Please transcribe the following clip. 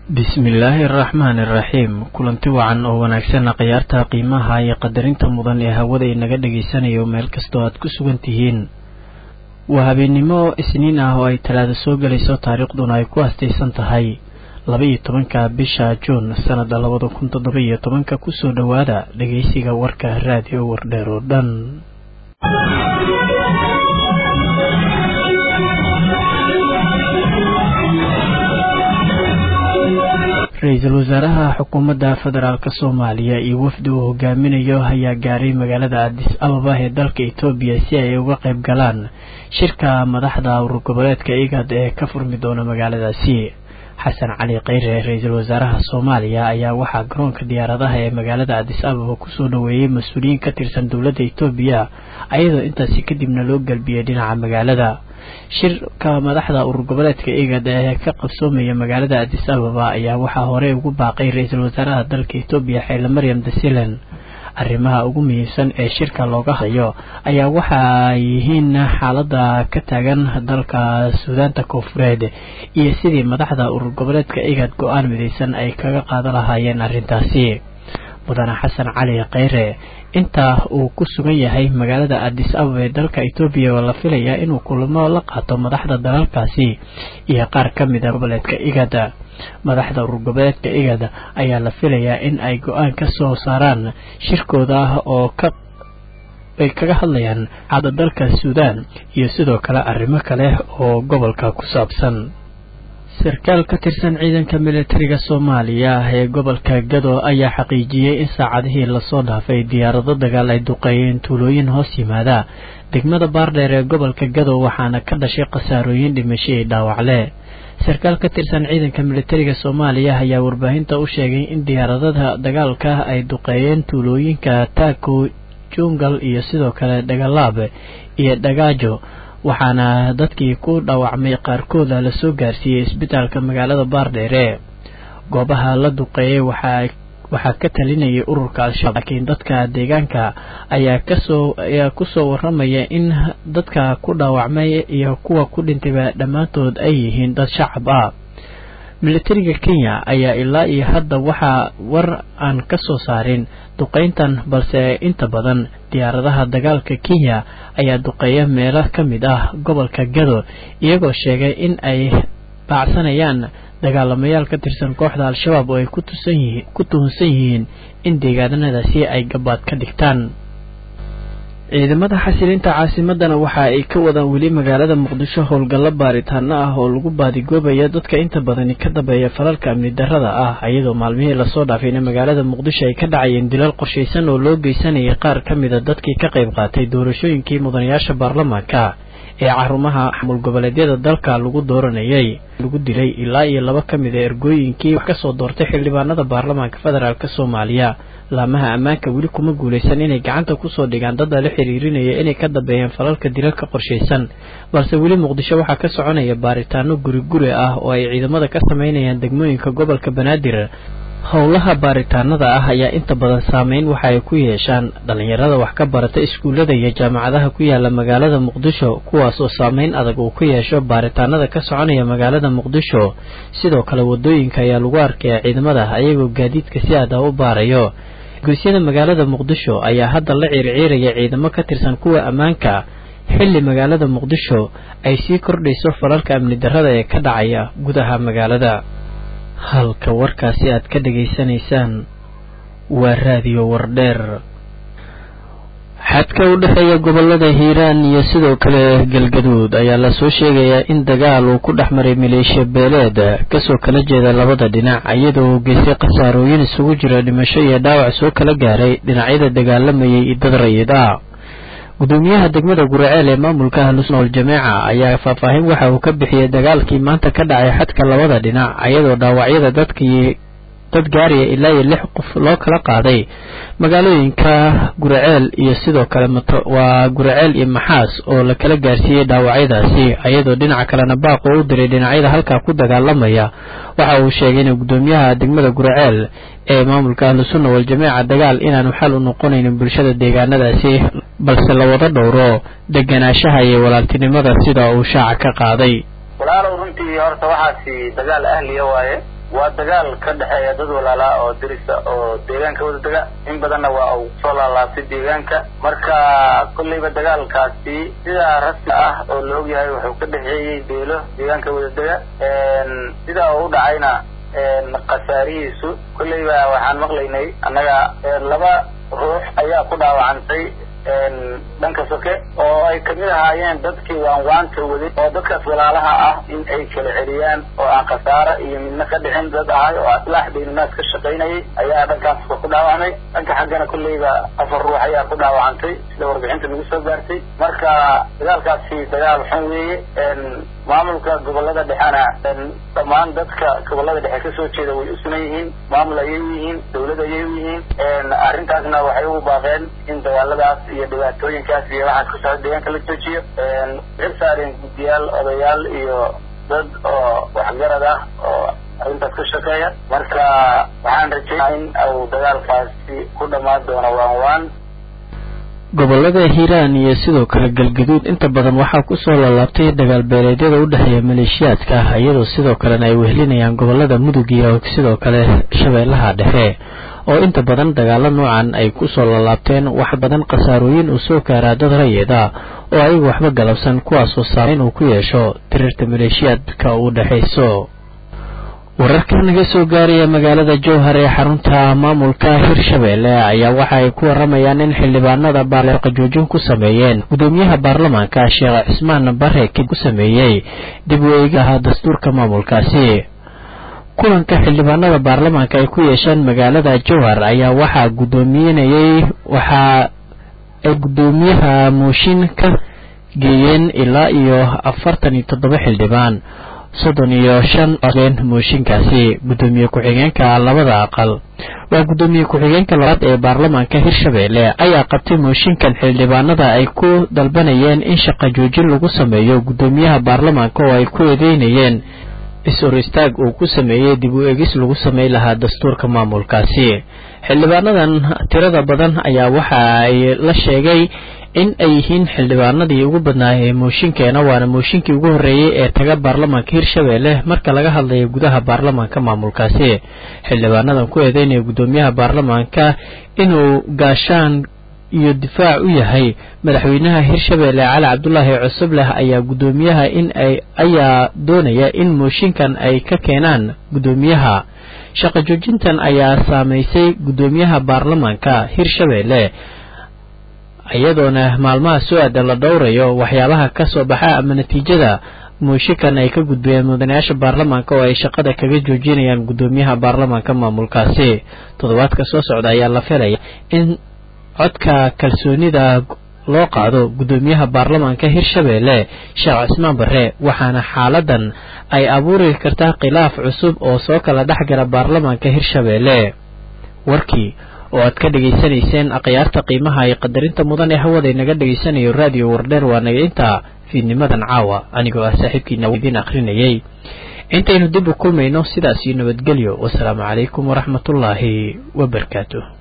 bismillaahi araxmaani iraxiim kulanti wacan oo wanaagsanna khiyaarta qiimaha iyo qadarinta mudan ee hawada inaga dhagaysanayo meel kastoo aad ku sugan tihiin waa habeennimo isniin ah oo ay talaada soo gelayso taariikhduna ay ku astaysan tahay laba-iyo tobanka bisha juun sannada labada kun toddoba iyo tobanka kusoo dhowaada dhageysiga warka raadiyo wardheer oo dhan ra-iisul wasaaraha xukuumadda federaalk soomaaliya iyo wafdi uu hogaaminayo ayaa gaaray magaalada adis ababa ee dalka etoobiya si ay uga qayb galaan shirka madaxda urur goboleedka igad ee ka furmi doona magaaladaasi xasan cali kheyre ra-iisul wasaaraha soomaaliya ayaa waxaa garoonka diyaaradaha ee magaalada adis ababa kusoo dhoweeyey mas-uuliyiin ka tirsan dowladda etoobiya ayadoo intaasi kadibna loo galbiyey dhinaca magaalada shirka madaxda urur goboleedka igad ee ka qabsoomaya magaalada adis ababa ayaa waxaa horey ugu baaqay ra-iisul wasaaraha dalka etoobiya xeele maryam dasilen arrimaha ugu muhiimsan ee shirka looga hadlayo ayaa waxa yihiin xaalada ka taagan dalka suudaanta koonfureed iyo sidii madaxda urur goboleedka igad go-aan midaysan ay kaga qaadan lahaayeen arrintaasi mudane xasan cali kheyre inta uu ku sugan yahay magaalada adis ababa ee dalka etoobiya oo la filayaa inuu kulamo la qaato madaxda dalalkaasi iyo qaar ka mida goboleedka igada madaxda urur goboleedka igada ayaa la filayaa in ay go-aan ka soo saaraan shirkooda oo ka ay kaga hadlayaan xaalada dalka suudaan iyo sidoo kale arrimo kale oo gobolka ku saabsan sarkaal ka tirsan ciidanka militariga soomaaliya ee gobolka gado ayaa xaqiijiyey in saacadihii lasoo dhaafay diyaarado dagaal ay duqeeyeen tuulooyin hoos yimaada degmada baardheer ee gobolka gado waxaana ka dhashay khasaarooyin dhimasho iyo dhaawacle sarkaal ka tirsan ciidanka militariga soomaaliya ayaa warbaahinta u sheegay in diyaaradada dagaalka ay duqeeyeen tuulooyinka taako jungal iyo sidoo kale dhagalaab iyo dhagaajo waxaana dadkii ku dhaawacmay qaarkooda lasoo gaarsiiyey isbitaalka magaalada baardheere goobaha la duqeeyey waxaa ka talinayay ururka al-shabaab laakiin dadka deegaanka ayaa kasoo ayaa kusoo waramaya in dadka ku dhaawacmay iyo kuwa ku dhintayba dhammaantood ay yihiin dad shacab ah militariga kenya ayaa ilaa iyo hadda waxaa war aan ka soo saarin duqeyntan balse inta badan diyaaradaha dagaalka kenya ayaa duqeeya meelo ka mid ah gobolka gado iyagoo sheegay in ay baacsanayaan dagaalamayaal ka tirsan kooxda al-shabaab oo ay ku tuhunsan yihiin in deegaanadaasi ay gabaad ka dhigtaan ciidamada xasilinta caasimadana waxa ay ka wadaan weli magaalada muqdisho howlgallo baaritaano ah oo lagu baadigoobaya dadka inta badani ka dambeeya falalka amni darrada ah iyadoo maalmihii lasoo dhaafayna magaalada muqdisho ay ka dhacayeen dilal qorshaysan oo loo geysanayay qaar ka mida dadkii ka qayb qaatay doorashooyinkii mudanayaasha baarlamaanka ee carumaha xamul goboleedyada dalka lagu dooranayay lagu dilay ilaa iyo laba ka mid a ergooyinkii wax kasoo doortay xildhibaanada baarlamaanka federaalk soomaaliya laamaha ammaanka weli kuma guulaysan inay gacanta kusoo dhigaan dad la xiriirinaya inay ka dambeeyeen falalka dilalka qorshaysan balse weli muqdisho waxaa ka soconaya baaritaano guri guri ah oo ay ciidamada ka sameynayaan degmooyinka gobolka banaadir howlaha baaritaanada ah ayaa inta badan saameyn waxa ay ku yeeshaan dhalinyarada wax ka barata iskuullada iyo jaamacadaha ku yaala magaalada muqdisho kuwaas oo saameyn adag uu ku yeesho baaritaanada ka soconaya magaalada muqdisho sidoo kale wadooyinka ayaa lagu arkaya ciidamada ayagoo gaadiidka si adah u baarayo guusyada magaalada muqdisho ayaa hadda la ciirciiraya ciidamo ka tirsan kuwa ammaanka xilli magaalada muqdisho ay sii kordhayso falalka amni darrada ee ka dhacaya gudaha magaalada halka warkaasi aad ka dhegaysanaysaan waa raadiyo wardheer xadka u dhexeeya gobolada hiiraan iyo sidoo kale galgaduud ayaa lasoo sheegayaa in dagaal uu ku dhex maray maleeshiya beeleed kasoo kala jeeda labada dhinac iyadoo uu geystay khasaarooyin isugu jira dhimasho iyo dhaawac soo kala gaaray dhinacyada dagaalamayay iyo dad rayid ah gudoomiyaha degmada guraceel ee maamulka ahlusna waljamaaca ayaa faahfaahin waxa uu ka bixiyey dagaalkii maanta ka dhacay xadka labada dhinac iyadoo dhaawacyada dadkii dad gaaraya ilaa iyo lix qof loo kala qaaday magaalooyinka guraceel iyo sidoo kale waa guraceel iyo maxaas oo la kala gaarsiiyey dhaawacyadaasi iyadoo dhinaca kalena baaq oo u diray dhinacyada halkaa ku dagaalamaya waxa uu sheegay in gudoomiyaha degmada guraceel ee maamulka ahlusunna waljamaaca dagaal inaanu xal u noqonaynin bulshada deegaanadaasi balse la wada dhowro deganaanshaha iyo walaaltinimada sida uu shaaca ka qaaday walaalow runtii horta waxaasi dagaal ahliya waaye waa dagaal ka dhexeeya dad walaalaa oo dirisa oo deegaanka wada dega in badanna waa uu soo laalaabtay deegaanka marka kolleyba dagaalkaasi sidaa rasmi ah oo la ogyahay wuxuu ka dhexeeyey beelo deegaanka wada dega sidaa uu u dhacayna khasaarihiisu kolleyba waxaan maqlaynay annaga laba ruux ayaa ku dhaawacantay dhanka soke oo ay kamid ahaayeen dadkii waanwaanta waday oo dadkaas walaalaha ah in ay kala celiyaan oo aan khasaaro iyo midna ka dhicin dad ahay oo aslaax baynunaas ka shaqaynayay ayaa dhankaas ku dhaawacmay dhanka xaggana kolleyba afar ruux ayaa ku dhaawacantay sida warbixinta nagu soo gaartay marka dagaalkaasi dagaal xun weeye maamulka gobolada dhexena dhammaan dadka gobolada dhexe kasoo jeeda way u sunan yihiin maamul ayay u yihiin dawlad ayay u yihiin arrintaasna waxay ugu baaqeen in dagaaladaas iyo dhibaatooyinkaas iyo waxaas ka socda deegaanka la joojiyo xil saareen guddiyaal odayaal iyo dad oo waxgarad ah oo arrintaas ka shaqeeya marka waxaan rajeynaa in uu dagaalkaasi ku dhammaan doono waan waan gobolada hiiraan iyo sidoo kale galgaduud inta badan waxaa kusoo laalaabtay dagaal beeleedyada u dhexeeya maleeshiyaadka iyadoo sidoo kalena ay wehelinayaan gobolada mudug iyo sidoo kale shabeellaha dhexe oo inta badan dagaalo noocan ay kusoo laalaabteen wax badan khasaarooyin uu soo gaaraa dad rayeeda oo ayagu waxba galabsan kuwaasoo saameyn uu ku yeesho tirirta maleeshiyaadka u dhexayso wararka naga soo gaaraya magaalada jowhar ee xarunta maamulka hirshabeelle ayaa waxa ay ku waramayaan in xildhibaanada baarleeqa joojin ku sameeyeen gudoomiyaha baarlamaanka sheekh cismaan bare kid ku sameeyey dib u eegaha dastuurka maamulkaasi kulanka xildhibaanada baarlamaanka ay ku yeesheen magaalada jowhar ayaa waxaa gudoominayay waxaa ay gudoomiyaha mooshin ka geeyeen ilaa iyo afartan iyo toddoba xildhibaan soddon iyo shan codeen mooshinkaasi gudoomiye ku-xigeenka labada aqal waa gudoomiye ku-xigeenka labaad ee baarlamaanka hirshabeelle ayaa qabtay mooshinkan xildhibaanada ay ku dalbanayeen in shaqa joojin lagu sameeyo gudoomiyaha baarlamaanka oo ay ku eedeynayeen is-or istaag uu ku sameeyey dib u egis lagu samey lahaa dastuurka maamulkaasi xildhibaanadan tirada badan ayaa waxa ay la sheegay in ay yihiin xildhibaanadii ugu badnaayee mooshinkeena waana mooshinkii ugu horreeyey ee taga baarlamaanka hirshabeelle marka laga hadlayo gudaha baarlamaanka maamulkaasi xildhibaanadan ku eedeynaya gudoomiyaha baarlamaanka inuu gaashaan iyo difaac u yahay madaxweynaha hirshabeelle cali cabdulaahi cusubleh ayaa gudoomiyaha in ay ayaa doonaya in mooshinkan ay ka keenaan gudoomiyaha shaqo joojintan ayaa saameysay gudoomiyaha baarlamaanka hirshabeelle iyadoona maalmaha soo aadan la dhowrayo waxyaabaha ka soo baxa ama natiijada mooshinkan ay ka gudbiyeen mudanayaasha baarlamaanka oo ay shaqada kaga joojinayaan gudoomiyaha baarlamaanka maamulkaasi toddobaadka soo socda ayaa la filaya in codka kalsoonida loo qaado gudoomiyaha baarlamaanka hirshabeelle sheekh cismaan bare waxaana xaaladan ay abuuri kartaa khilaaf cusub oo soo kala dhexgala baarlamaanka hirshabeelle warkii oo aad ka dhegaysanayseen akhyaarta qiimaha iyo qadarinta mudan ee hawada inaga dhegaysanayo raadiyo wardheer waa naga intaa fiidnimadan caawa anigoo ah saaxiibkiina idiin akhrinayay intaynu dib u kulmayno sidaas iyo nabadgelyo wasalaamu calaykum waraxmatullaahi wabarakaatu